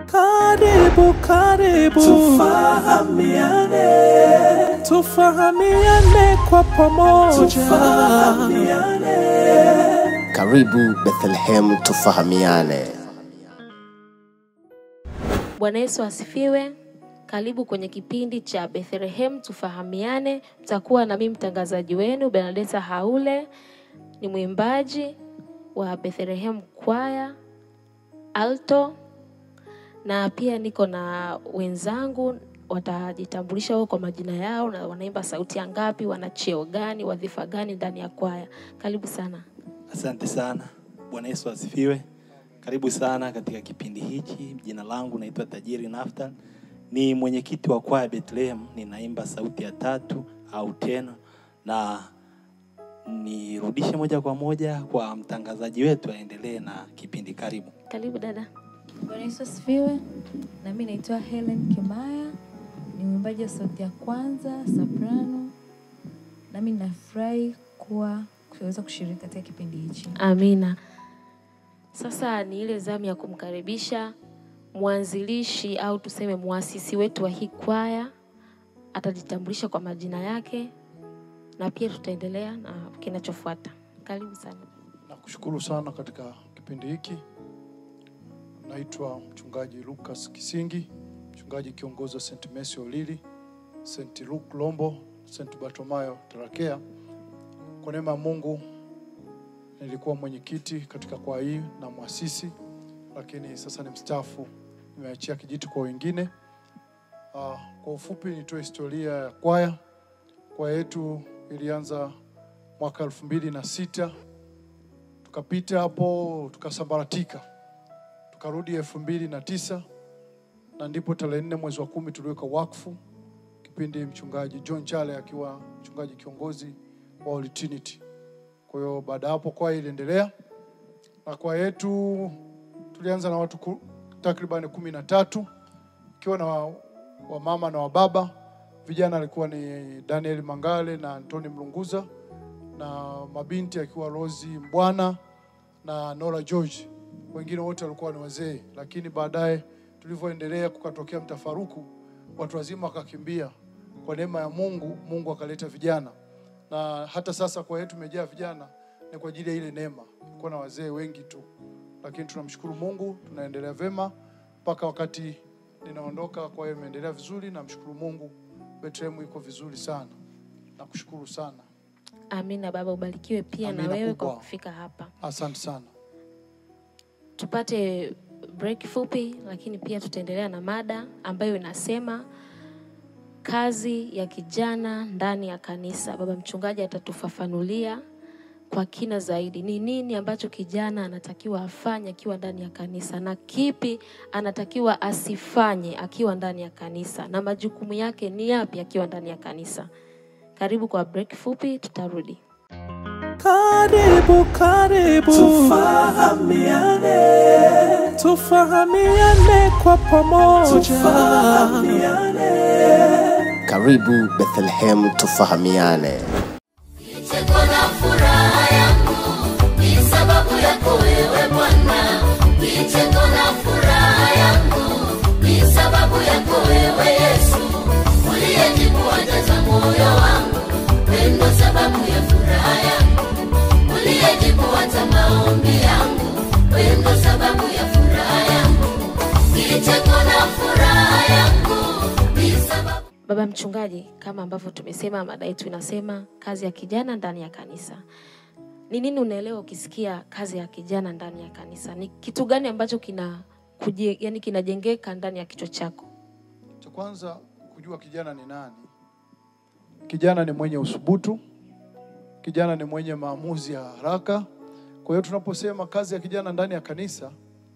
Karibu, karibu, tufahamiane, tufahamiane kwa pamoja. tufahamiane. Karibu Bethlehem tufahamiane. Bwana Yesu asifiwe. Karibu kwenye kipindi cha Bethlehem tufahamiane. Mtakuwa na mimi mtangazaji wenu Bernadetta Haule, ni mwimbaji wa Bethlehem kwaya alto, na pia niko na wenzangu watajitambulisha wao kwa majina yao na wanaimba sauti ya ngapi, wana cheo gani, wadhifa gani ndani ya kwaya. Karibu sana. Asante sana. Bwana Yesu asifiwe. Karibu sana katika kipindi hichi. Jina langu naitwa Tajiri Naftal, ni mwenyekiti wa kwaya Bethlehem. Ninaimba sauti ya tatu au tena, na nirudishe moja kwa moja kwa mtangazaji wetu aendelee na kipindi. Karibu. Karibu dada. Bwana Yesu asifiwe. Na mimi naitwa Helen Kimaya, ni mwimbaji wa sauti ya kwanza soprano. Nami nafurahi kuwa kuweza kushiriki katika kipindi hichi. Amina. Sasa ni ile zamu ya kumkaribisha mwanzilishi au tuseme muasisi wetu wa hii kwaya. Atajitambulisha kwa majina yake na pia tutaendelea na kinachofuata. Karibu sana. Nakushukuru sana katika kipindi hiki. Naitwa mchungaji Lucas Kisingi, mchungaji kiongozi wa St. Messi Olili, St. Luke Lombo, St. Bartomayo Tarakea. Kwa neema ya Mungu nilikuwa mwenyekiti katika kwaya hii na mwasisi, lakini sasa ni mstaafu, nimeachia kijiti kwa wengine. Ah, kwa ufupi nitoe historia ya kwaya. Kwaya yetu ilianza mwaka elfu mbili na sita tukapita hapo tukasambaratika, tukarudi elfu mbili na tisa na ndipo tarehe nne mwezi wa kumi tuliweka wakfu, kipindi mchungaji John Chale akiwa mchungaji kiongozi wa Holy Trinity. Kwa hiyo baada ya hapo kwaya iliendelea, na kwaya yetu tulianza na watu ku- takribani kumi na tatu ikiwa na wa- wamama na wababa. Vijana alikuwa ni Daniel Mangale na Antoni Mlunguza na mabinti akiwa Rosi Mbwana na Nora George. Wengine wote walikuwa ni wazee, lakini baadaye tulivyoendelea kukatokea mtafaruku, watu wazima wakakimbia. Kwa neema ya Mungu, Mungu akaleta vijana, na hata sasa kwa yetu imejaa vijana, ni kwa ajili ya ile neema. Kulikuwa na wazee wengi tu, lakini tunamshukuru Mungu, tunaendelea vema mpaka wakati ninaondoka. Kwa hiyo imeendelea vizuri, namshukuru Mungu. Bethlehem iko vizuri sana, nakushukuru sana. Amina baba, ubarikiwe pia na Amina wewe kwa kubwa. kufika hapa. Asante sana. Tupate break fupi, lakini pia tutaendelea na mada ambayo inasema kazi ya kijana ndani ya kanisa. Baba mchungaji atatufafanulia kwa kina zaidi ni nini ambacho kijana anatakiwa afanye akiwa ndani ya kanisa na kipi anatakiwa asifanye akiwa ndani ya kanisa na majukumu yake ni yapi akiwa ndani ya kanisa. Karibu kwa break fupi, tutarudi. Karibu, karibu, Tufahamiane, tufahamiane kwa pamoja. tufahamiane. Karibu Bethlehem tufahamiane. Kicheko na furaha yangu ni sababu yako wewe Bwana. Kicheko na furaha yangu ni sababu yako wewe Yesu, uliyejibu haja za moyo wangu. Wewe ndo sababu ya furaha yangu, uliyejibu hata maombi yangu. Wewe ndo sababu ya furaha yangu. Kicheko na furaha yangu ni sababu Baba mchungaji, kama ambavyo tumesema, mada yetu inasema kazi ya kijana ndani ya kanisa. Ni nini unaelewa ukisikia kazi ya kijana ndani ya kanisa? Ni kitu gani ambacho kina kuje, yani kinajengeka ndani ya kichwa chako? Cha kwanza kujua kijana ni nani. Kijana ni mwenye usubutu, kijana ni mwenye maamuzi ya haraka. Kwa hiyo tunaposema kazi ya kijana ndani ya kanisa,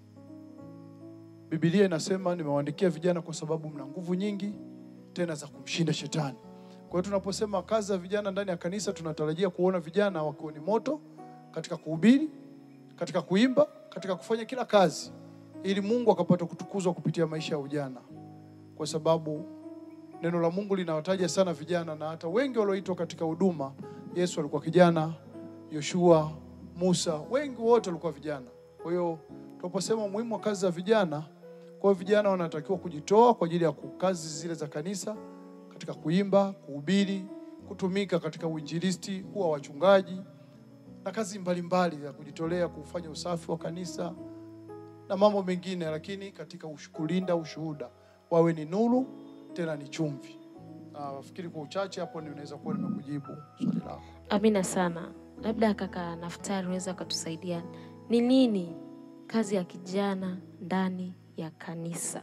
Biblia inasema nimewaandikia vijana kwa sababu mna nguvu nyingi tena za kumshinda shetani. Kwa hiyo tunaposema kazi ya vijana ndani ya kanisa, tunatarajia kuona vijana wakiwa ni moto katika kuhubiri, katika kuimba, katika kufanya kila kazi, ili Mungu akapata kutukuzwa kupitia maisha ya ujana, kwa sababu neno la Mungu linawataja sana vijana, na hata wengi walioitwa katika huduma, Yesu alikuwa kijana, Yoshua, Musa, wengi wote walikuwa vijana. Kwa hiyo tunaposema umuhimu wa kazi za vijana, Kwa hiyo vijana wanatakiwa kujitoa kwa ajili ya ku- kazi zile za kanisa, katika kuimba, kuhubiri, kutumika katika uinjilisti, kuwa wachungaji na kazi mbalimbali za kujitolea kufanya usafi wa kanisa na mambo mengine, lakini katika ush- kulinda ushuhuda, wawe ni nuru tena ni chumvi. Na nafikiri kwa uchache hapo ndio naweza kuwa nimekujibu swali lako. Amina sana. Labda kaka Naftari unaweza ukatusaidia ni nini kazi ya kijana ndani ya kanisa?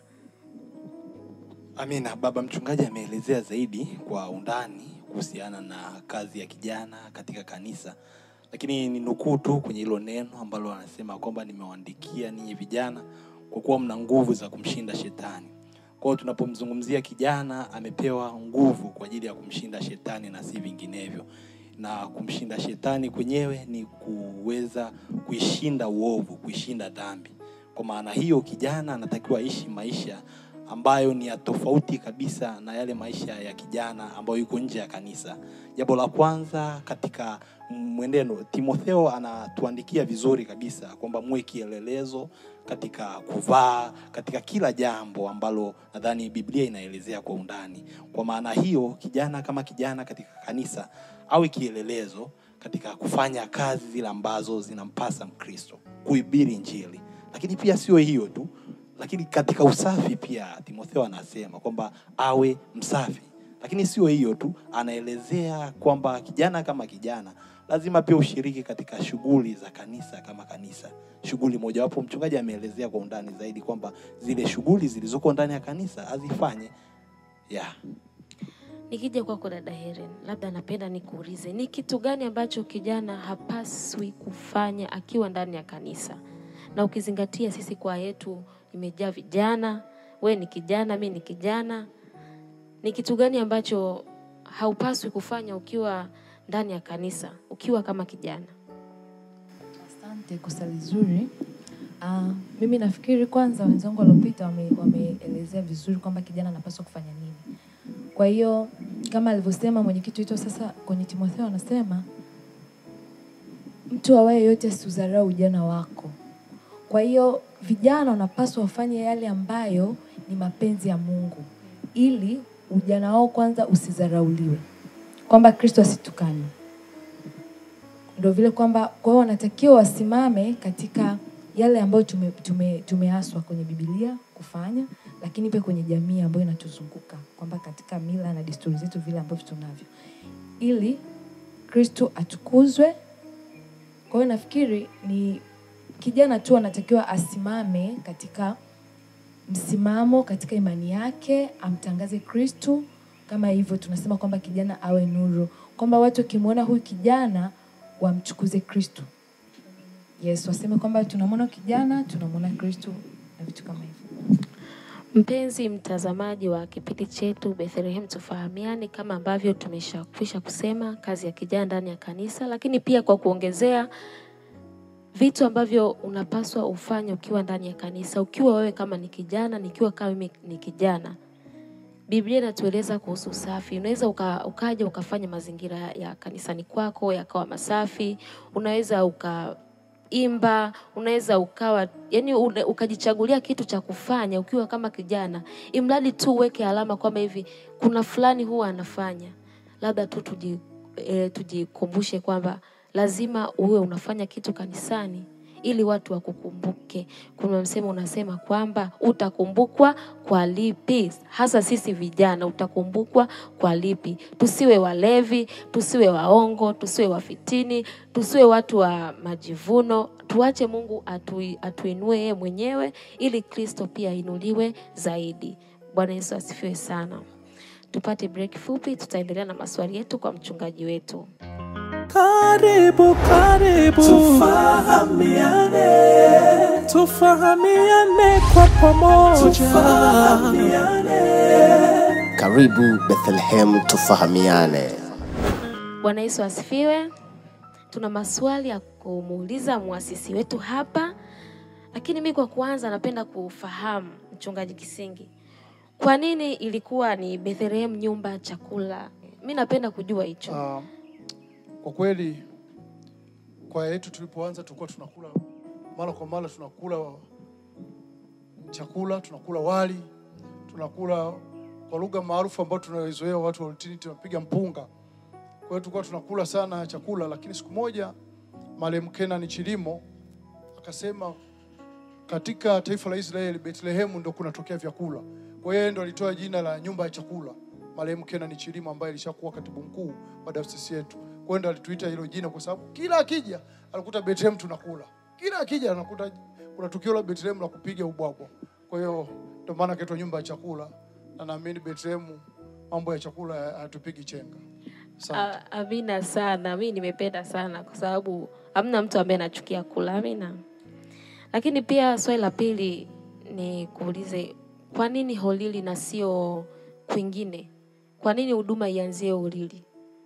Amina. Baba mchungaji ameelezea zaidi kwa undani kuhusiana na kazi ya kijana katika kanisa, lakini ni nukuu tu kwenye hilo neno ambalo anasema kwamba nimewaandikia ninyi vijana kwa kuwa mna nguvu za kumshinda shetani. Kwa hiyo tunapomzungumzia kijana, amepewa nguvu kwa ajili ya kumshinda shetani na si vinginevyo, na kumshinda shetani kwenyewe ni kuweza kuishinda uovu, kuishinda dhambi. Kwa maana hiyo, kijana anatakiwa aishi maisha ambayo ni ya tofauti kabisa na yale maisha ya kijana ambayo yuko nje ya kanisa. Jambo la kwanza katika mwenendo, Timotheo anatuandikia vizuri kabisa kwamba muwe kielelezo katika kuvaa, katika kila jambo ambalo nadhani Biblia inaelezea kwa undani. Kwa maana hiyo, kijana kama kijana katika kanisa awe kielelezo katika kufanya kazi zile ambazo zinampasa Mkristo, kuhubiri Injili. Lakini pia sio hiyo tu, lakini katika usafi pia Timotheo anasema kwamba awe msafi. Lakini sio hiyo tu, anaelezea kwamba kijana kama kijana lazima pia ushiriki katika shughuli za kanisa kama kanisa. Shughuli mojawapo mchungaji ameelezea kwa undani zaidi kwamba zile shughuli zilizoko ndani ya kanisa azifanye. Yeah. Nikija kwako dada Helen, labda napenda nikuulize ni kitu gani ambacho kijana hapaswi kufanya akiwa ndani ya kanisa, na ukizingatia sisi kwa yetu imejaa vijana, we ni kijana, mi ni kijana, ni kitu gani ambacho haupaswi kufanya ukiwa ndani ya kanisa, ukiwa kama kijana? Asante kwa swali zuri. Uh, mimi nafikiri kwanza wenzangu waliopita wame- wameelezea vizuri kwamba kijana anapaswa kufanya nini. Kwa hiyo kama alivyosema mwenyekiti wetu sasa kwenye Timotheo anasema mtu awaye yote asiudharau ujana wako. Kwa hiyo vijana wanapaswa wafanye yale ambayo ni mapenzi ya Mungu ili ujana wao kwanza usidharauliwe, kwamba Kristo asitukane ndo vile kwamba kwa hiyo wanatakiwa wasimame katika yale ambayo tume, tume, tumeaswa kwenye Biblia kufanya, lakini pia kwenye jamii ambayo inatuzunguka kwamba katika mila na desturi zetu vile ambavyo tunavyo, ili Kristo atukuzwe. Kwa hiyo nafikiri ni kijana tu anatakiwa asimame katika msimamo katika imani yake, amtangaze Kristo. Kama hivyo tunasema kwamba kijana awe nuru, kwamba watu wakimwona huyu kijana wamchukuze Kristo. Yes, waseme kwamba tunamwona kijana, tunamwona Kristo na vitu kama hivyo. Mpenzi mtazamaji wa kipindi chetu Bethlehem Tufahamiane, kama ambavyo tumeshakwisha kusema kazi ya kijana ndani ya kanisa, lakini pia kwa kuongezea vitu ambavyo unapaswa ufanye ukiwa ndani ya kanisa, ukiwa wewe kama ni kijana, nikiwa kama mimi ni kijana. Biblia inatueleza kuhusu usafi. Unaweza uka, ukaja ukafanya mazingira ya kanisani kwako yakawa masafi, unaweza ukaimba, unaweza ukawa yani une, ukajichagulia kitu cha kufanya ukiwa kama kijana, imradi tu uweke alama kwamba hivi kuna fulani huwa anafanya, labda tu tuji, e, tujikumbushe kwamba lazima uwe unafanya kitu kanisani ili watu wakukumbuke. Kuna msemo unasema kwamba utakumbukwa kwa lipi, hasa sisi vijana, utakumbukwa kwa lipi? Tusiwe walevi, tusiwe waongo, tusiwe wafitini, tusiwe watu wa majivuno. Tuache Mungu atui, atuinue yeye mwenyewe ili Kristo pia ainuliwe zaidi. Bwana Yesu asifiwe sana. Tupate break fupi, tutaendelea na maswali yetu kwa mchungaji wetu. Karibu, karibu, Tufahamiane, tufahamiane kwa pamoja. tufahamiane. Karibu Bethlehem tufahamiane. Bwana Yesu asifiwe. Tuna maswali ya kumuuliza muasisi wetu hapa, lakini mi kwa kwanza napenda kufahamu mchungaji Kisingi, kwa nini ilikuwa ni Bethlehem nyumba ya chakula? Mi napenda kujua hicho. Uh, kwa kweli kwaya yetu tulipoanza tulikuwa tunakula mara kwa mara tunakula chakula, tunakula wali, tunakula kwa lugha maarufu ambayo tunaizoea watu wa Ultini tunapiga mpunga. Kwa hiyo tulikuwa tunakula sana chakula, lakini siku moja marehemu Kenan Chilimo akasema katika taifa la Israeli Bethlehemu ndo kunatokea vyakula. Kwa hiyo yeye ndo alitoa jina la nyumba ya chakula, marehemu Kenan Chilimo ambaye alishakuwa katibu mkuu wa dayosisi yetu. Kwa hiyo ndo alituita hilo jina kwa sababu kila akija alikuta Bethlehem tunakula, kila akija anakuta kuna tukio la Bethlehem la kupiga ubwabwa. Kwa hiyo ndo maana kaitwa nyumba ya chakula, na naamini Bethlehem mambo ya chakula hatupigi chenga. Asante. A- Amina sana, mi nimependa sana kwa sababu hamna mtu ambaye anachukia kula. Amina. Lakini pia swali la pili ni kuulize, kwa nini Holili na sio kwingine? Kwa nini huduma ianzie Holili?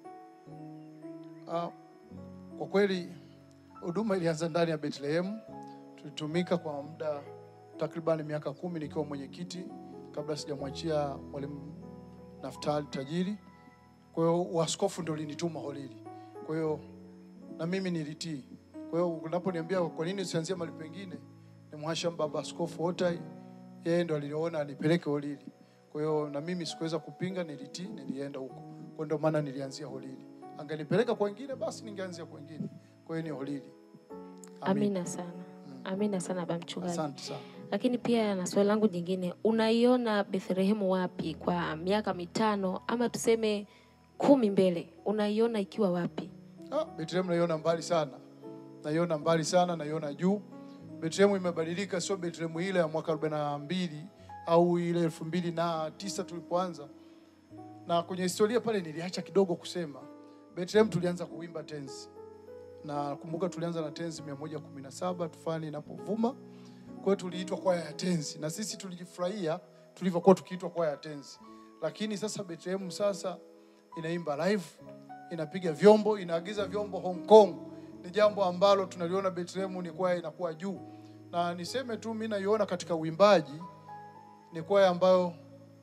Ah, kwa kweli huduma ilianza ndani ya Bethlehem. Tulitumika kwa muda takriban miaka kumi nikiwa mwenyekiti kabla sijamwachia mwalimu Naftali Tajiri. Kwa hiyo uaskofu ndio linituma Holili, kwa hiyo na mimi nilitii. Kwa hiyo unaponiambia kwa nini usianzie mahali pengine, ni mhashamu baba askofu Otai, yeye ndo aliniona anipeleke Holili. Kwa hiyo na mimi sikuweza kupinga, nilitii, nilienda huko. Kwa ndio maana nilianzia Holili. Angenipeleka kwa wengine, basi ningeanzia kwa wengine. Kwa hiyo ni Holili. Amina sana, amina sana baba mchungaji. Asante sana. Lakini pia na swali langu jingine, unaiona Bethlehemu wapi kwa miaka mitano ama tuseme kumi mbele? Unaiona ikiwa wapi? Ah, Bethlehem naiona mbali sana, naiona mbali sana, naiona juu. Bethlehem imebadilika, sio Bethlehem ile ya mwaka 42 au ile elfu mbili na tisa tulipoanza. Na kwenye historia pale niliacha kidogo kusema Bethlehem tulianza kuimba tenzi, na kumbuka tulianza na tenzi 117 tufani inapovuma. Kwa hiyo tuliitwa kwaya ya tenzi, na sisi tulijifurahia tulivyokuwa tukiitwa kwaya ya tenzi. Lakini sasa Bethlehem sasa inaimba live, inapiga vyombo, inaagiza vyombo Hong Kong. Ni jambo ambalo tunaliona Bethlehem ni kwaya inakuwa juu, na niseme tu mimi naiona katika uimbaji ni kwaya ambayo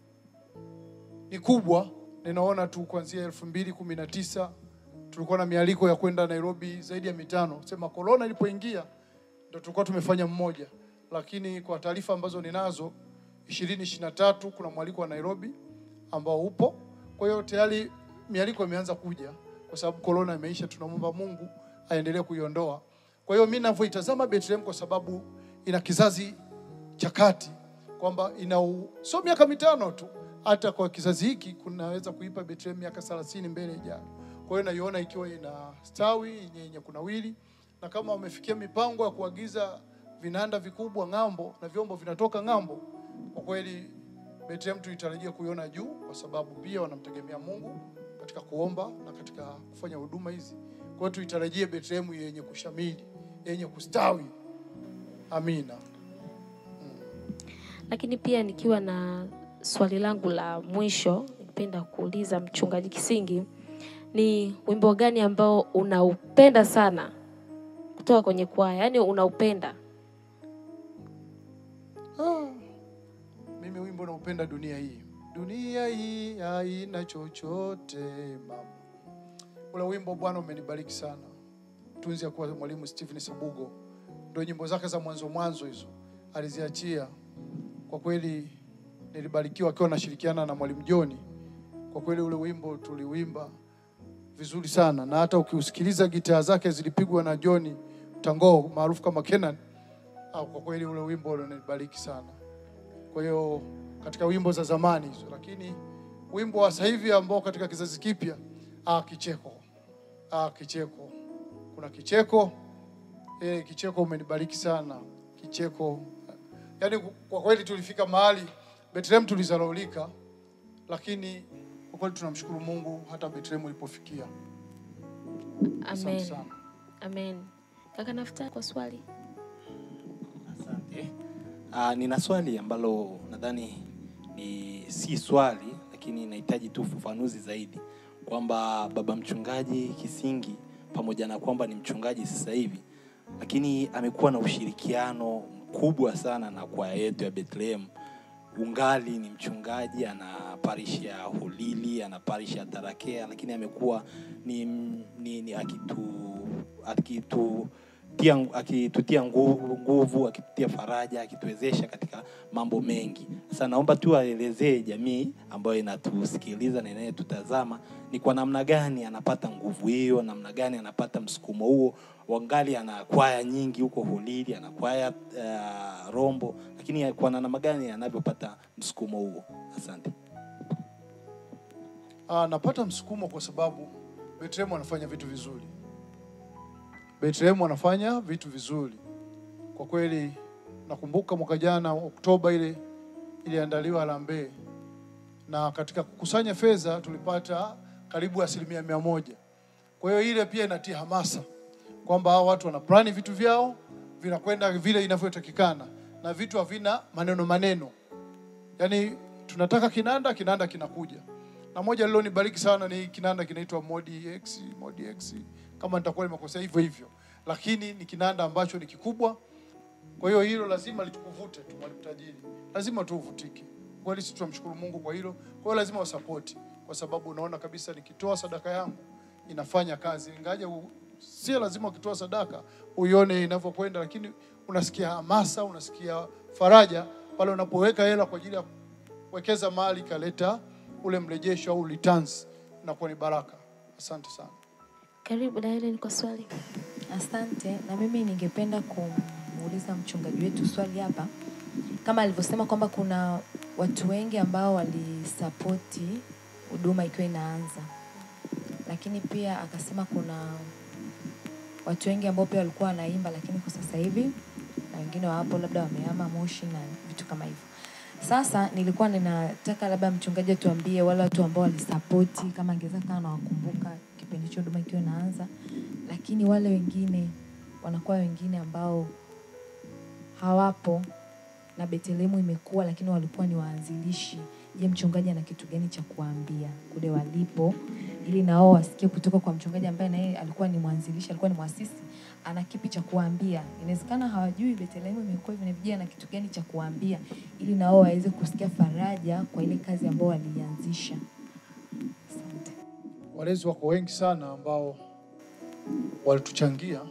ni kubwa. Ninaona tu kuanzia elfu mbili kumi na tisa tulikuwa na mialiko ya kwenda Nairobi zaidi ya mitano. Sema korona ilipoingia ndo tulikuwa tumefanya mmoja, lakini kwa taarifa ambazo ninazo ishirini ishirini na tatu kuna mwaliko wa Nairobi ambao upo. Kwa hiyo tayari mialiko imeanza kuja kwa sababu korona imeisha. Tunamwomba Mungu aendelee kuiondoa. Kwa hiyo mimi ninavyoitazama Bethlehem kwa sababu ina kizazi cha kati kwamba ina u- sio miaka mitano tu, hata kwa kizazi hiki kunaweza kuipa Bethlehem miaka 30 mbele ijayo. Kwa hiyo naiona ikiwa ina stawi yenye yenye kunawili, na kama wamefikia mipango ya kuagiza vinanda vikubwa ng'ambo na vyombo vinatoka ng'ambo, kwa kweli Bethlehem tuitarajia kuiona juu, kwa sababu pia wanamtegemea Mungu katika kuomba na katika kufanya huduma hizi. Kwa hiyo tuitarajie Bethlehem yenye kushamili, yenye kustawi. Amina. Lakini pia nikiwa na swali langu la mwisho, nipenda kuuliza mchungaji Kisingi, ni wimbo gani ambao unaupenda sana kutoka kwenye kwaya, yaani unaupenda? Ah, mimi wimbo naupenda dunia hii. Dunia hii haina chochote mama. Ule wimbo Bwana umenibariki sana. Tunzi ya kuwa mwalimu Stephen Sabugo. Ndio nyimbo zake za mwanzo mwanzo hizo aliziachia. Kwa kweli nilibarikiwa akiwa nashirikiana na mwalimu Joni. Kwa kweli ule wimbo tuliuimba vizuri sana na hata ukiusikiliza gitaa zake zilipigwa na Joni Tango maarufu kama Kenan. Ah, kwa kweli ule wimbo unanibariki sana. Kwa hiyo katika wimbo za zamani hizo, lakini wimbo wa sasa hivi ambao katika kizazi kipya, ah, kicheko, ah, kicheko, kuna kicheko eh, kicheko umenibariki sana, kicheko. Yaani kwa kweli tulifika mahali Bethlehem tulizalaulika, lakini kwa kweli tunamshukuru Mungu hata Bethlehem ilipofikia. Asante Amen. sana. Amen. Kaka Nafuta kwa swali. Asante. Uh, nina swali ambalo nadhani ni si swali lakini inahitaji tu ufafanuzi zaidi kwamba baba mchungaji Kisingi pamoja na kwamba ni mchungaji sasa hivi lakini amekuwa na ushirikiano mkubwa sana na kwaya yetu ya Bethlehem. Ungali ni mchungaji, ana parish ya Hulili, ana parish ya Tarakea, lakini amekuwa ni, ni, ni akitu, akitu akitutia, akitutia nguvu, nguvu, akitutia faraja, akituwezesha katika mambo mengi. Sasa naomba tu aelezee jamii ambayo inatusikiliza na inayetutazama ni kwa namna gani anapata nguvu hiyo, namna gani anapata msukumo huo. Wangali ana kwaya nyingi huko Holili, ana kwaya uh, Rombo, lakini kwa namna gani anavyopata msukumo huo? Asante. Ah, napata msukumo kwa sababu Bethlehem anafanya vitu vizuri. Bethlehem anafanya vitu vizuri kwa kweli. Nakumbuka mwaka jana Oktoba ile iliandaliwa harambee, na katika kukusanya fedha tulipata karibu asilimia mia moja. Kwa hiyo ile pia inatia hamasa kwamba hao watu wana plani vitu vyao vinakwenda vile inavyotakikana, na vitu havina maneno maneno, yaani tunataka kinanda, kinanda kinakuja na moja lilonibariki sana ni kinanda kinaitwa Modi X, Modi X kama nitakuwa nimekosea hivyo hivyo, lakini ni kinanda ambacho ni kikubwa. Kwa hiyo hilo lazima litukuvute tu, mwalimu tajiri, lazima tu uvutike. Kweli sisi tunamshukuru Mungu kwa hilo. Kwa hiyo lazima wasapoti, kwa sababu unaona kabisa nikitoa sadaka yangu inafanya kazi, ingaje u- sio lazima ukitoa sadaka uione inavyokwenda, lakini unasikia hamasa, unasikia faraja pale unapoweka hela kwa ajili ya kuwekeza mali ikaleta ule mrejesho au returns, inakuwa ni baraka. Asante sana. Karibu na Helen kwa swali. Asante. Na mimi ningependa kumuuliza mchungaji wetu swali hapa, kama alivyosema kwamba kuna watu wengi ambao walisapoti huduma ikiwa inaanza, lakini pia akasema kuna watu wengi ambao pia walikuwa wanaimba, lakini kwa sasa hivi na wengine wapo labda wamehama Moshi na vitu kama hivyo. Sasa nilikuwa ninataka labda mchungaji atuambie wale watu ambao walisapoti, kama angeweza kama nawakumbuka kipindi hicho huduma ikiwa inaanza, lakini wale wengine wanakuwa wengine ambao hawapo na Betlehemu imekuwa, lakini walikuwa ni waanzilishi. Je, mchungaji ana kitu gani cha kuambia kule walipo, ili na wao wasikie kutoka kwa mchungaji ambaye naye alikuwa ni mwanzilishi, alikuwa ni mwasisi, ana kipi cha kuambia? Inawezekana hawajui Betlehemu imekuwa hivi na hivi, je, ana kitu gani cha kuambia ili na wao waweze kusikia faraja kwa ile kazi ambao walianzisha. Asante. Walezi wako wengi sana ambao walituchangia,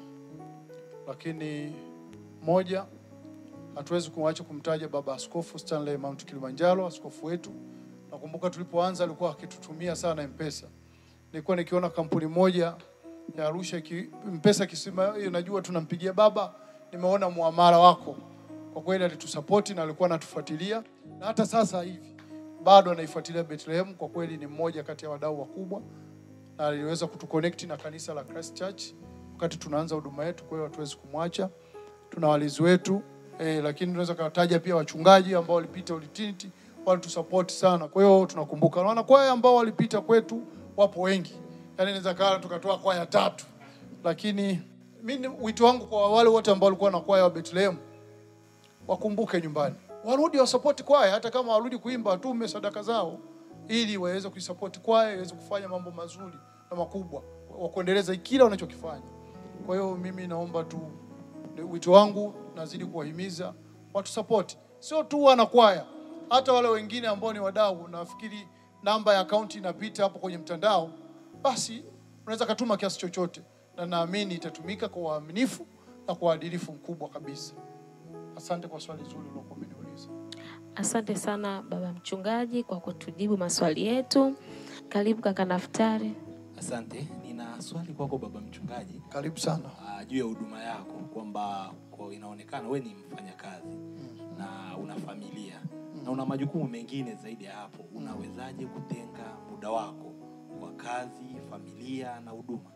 lakini moja, hatuwezi kumwacha kumtaja Baba Askofu Stanley Mount Kilimanjaro, askofu wetu. Nakumbuka tulipoanza alikuwa akitutumia sana M-Pesa. Nilikuwa nikiona kampuni moja ya Arusha iki, M-Pesa kisema hiyo, najua tunampigia baba, nimeona muamala wako. Kwa kweli alitusapoti na alikuwa anatufuatilia, na hata sasa hivi bado anaifuatilia Bethlehem. Kwa kweli ni mmoja kati ya wadau wakubwa na aliweza kutuconnect na kanisa la Christ Church wakati tunaanza huduma yetu. Kwa hiyo hatuwezi kumwacha. Tuna walizi wetu eh, lakini tunaweza kawataja pia wachungaji ambao walipita Ulitinity walitusupport sana. Kwa hiyo tunakumbuka na wanakwaya ambao walipita kwetu wapo wengi, yaani inaweza kawa tukatoa kwaya tatu, lakini mimi wito wangu kwa wale wote ambao walikuwa na kwaya wa Bethlehem wakumbuke nyumbani, warudi wasapoti kwaya, hata kama warudi kuimba, watume sadaka zao ili waweze kuisapoti kwaya iweze kufanya mambo mazuri na makubwa wa kuendeleza kila wanachokifanya. Kwa hiyo mimi naomba tu, ni wito wangu nazidi kuwahimiza watu sapoti, sio tu wana kwaya, hata wale wengine ambao ni wadau. Nafikiri namba ya akaunti inapita hapo kwenye mtandao, basi unaweza katuma kiasi chochote, na naamini itatumika kwa uaminifu na kwa uadilifu mkubwa kabisa. Asante kwa swali zuri uliokuwa umeniuliza. Asante sana baba mchungaji kwa kutujibu maswali yetu. Karibu kaka Naftari. Asante. Nina swali kwako baba mchungaji. Karibu sana. uh, juu ya huduma yako kwamba kwa inaonekana we ni mfanyakazi na una familia na una majukumu mengine zaidi ya hapo. Unawezaje kutenga muda wako wa kazi, familia na huduma?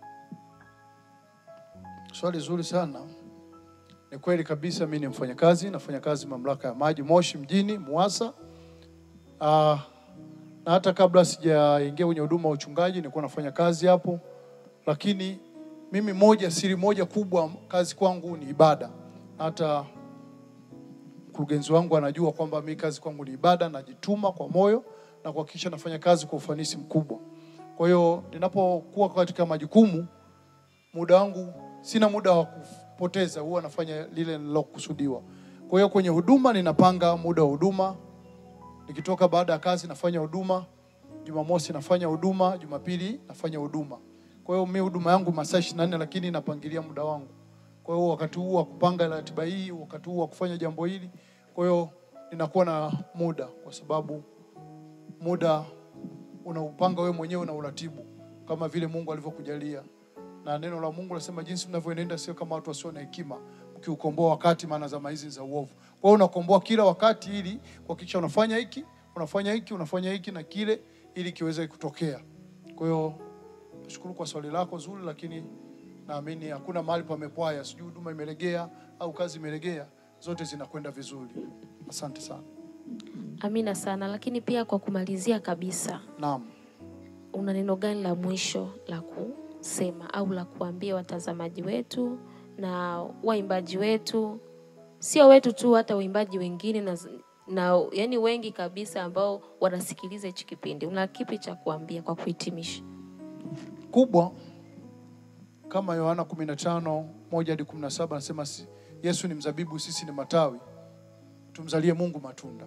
Swali zuri sana. Ni kweli kabisa, mimi ni mfanyakazi, nafanya kazi mamlaka ya maji Moshi mjini Muasa. Ah, na hata kabla sijaingia kwenye huduma ya uchungaji nilikuwa nafanya kazi hapo, lakini mimi moja, siri moja kubwa kazi kwangu ni ibada. Hata mkurugenzi wangu anajua kwamba mimi kazi kwangu ni ibada, najituma kwa moyo na kuhakikisha nafanya kazi kwa ufanisi mkubwa. Kwa hiyo ninapokuwa katika majukumu muda wangu sina muda wa kupoteza, huwa nafanya lile nilokusudiwa. Kwa hiyo kwenye huduma ninapanga muda wa huduma, nikitoka baada ya kazi nafanya huduma, Jumamosi nafanya huduma, Jumapili nafanya huduma. Kwa hiyo mimi huduma yangu masaa 24 lakini napangilia muda wangu. Kwa Kwa hiyo wakati huu wa kupanga ratiba hii, wakati huu wa kufanya jambo hili, kwa hiyo ninakuwa na muda, kwa sababu muda unaupanga wewe mwenyewe na uratibu kama vile Mungu alivyokujalia. Na neno la Mungu nasema jinsi mnavyoenenda sio kama watu wasio na hekima, mkiukomboa wakati, maana zama hizi za uovu. Kwa hiyo unakomboa kila wakati ili kuhakikisha unafanya hiki, unafanya hiki, unafanya hiki na kile ili kiweze kutokea. Kwa hiyo nashukuru kwa swali lako zuri, lakini naamini hakuna mahali pamepwaya, sijui huduma imelegea au kazi imelegea, zote zinakwenda vizuri. Asante sana. Amina sana. Lakini pia kwa kumalizia kabisa, Naam. una neno gani la mwisho la kusema au la kuambia watazamaji wetu na waimbaji wetu, sio wetu tu, hata waimbaji wengine na, na yani wengi kabisa ambao wanasikiliza hichi kipindi, una kipi cha kuambia kwa kuhitimisha? kubwa kama Yohana 15 moja hadi 17 anasema si- Yesu ni mzabibu, sisi ni matawi, tumzalie Mungu matunda.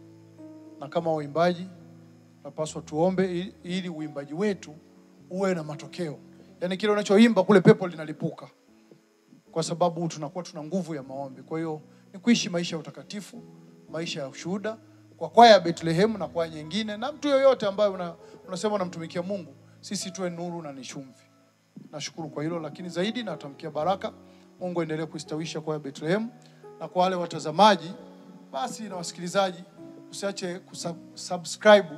Na kama waimbaji tunapaswa tuombe ili- ili uimbaji wetu uwe na matokeo, yaani kile unachoimba kule pepo linalipuka, kwa sababu tunakuwa tuna nguvu ya maombi. Kwa hiyo ni kuishi maisha ya utakatifu, maisha ya ushuhuda kwa kwaya ya Bethlehem na kwaya nyingine na mtu yoyote ambaye una, unasema unamtumikia Mungu, sisi tuwe nuru na ni chumvi. Nashukuru kwa hilo, lakini zaidi natamkia baraka. Mungu aendelee kuistawisha kwaya ya Bethlehem, na kwa wale watazamaji basi na wasikilizaji, usiache kusubscribe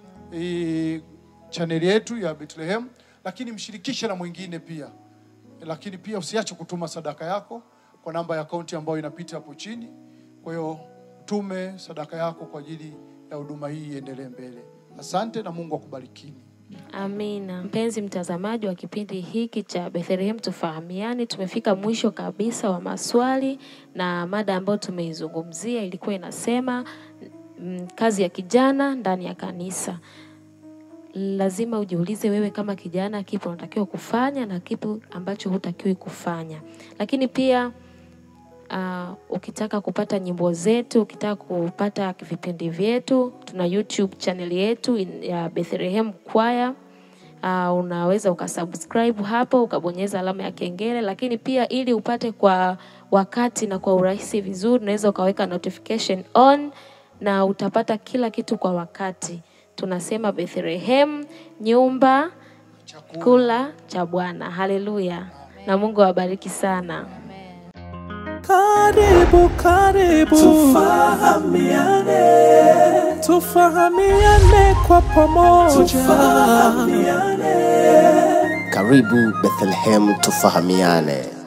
hii chaneli yetu ya Bethlehem, lakini mshirikishe na mwingine pia lakini pia usiache kutuma sadaka yako kwa namba ya akaunti ambayo inapita hapo chini. Kwa hiyo tume sadaka yako kwa ajili ya huduma hii iendelee mbele. Asante na Mungu akubarikini. Amina. Mpenzi mtazamaji wa kipindi hiki cha Bethlehem Tufahamiane, tumefika mwisho kabisa wa maswali na mada ambayo tumeizungumzia ilikuwa inasema mm, kazi ya kijana ndani ya kanisa. Lazima ujiulize wewe kama kijana, kipi unatakiwa kufanya na kipi ambacho hutakiwi kufanya. Lakini pia uh, ukitaka kupata nyimbo zetu, ukitaka kupata vipindi vyetu, tuna YouTube channel yetu in- ya Bethlehem Choir. Uh, unaweza ukasubscribe hapo ukabonyeza alama ya kengele, lakini pia ili upate kwa wakati na kwa urahisi vizuri, unaweza ukaweka notification on na utapata kila kitu kwa wakati. Tunasema Bethlehem, nyumba kula cha Bwana. Haleluya, na Mungu awabariki sana. Karibu, karibu, Tufahamiane, tufahamiane kwa pamoja. tufahamiane. Karibu Bethlehem tufahamiane.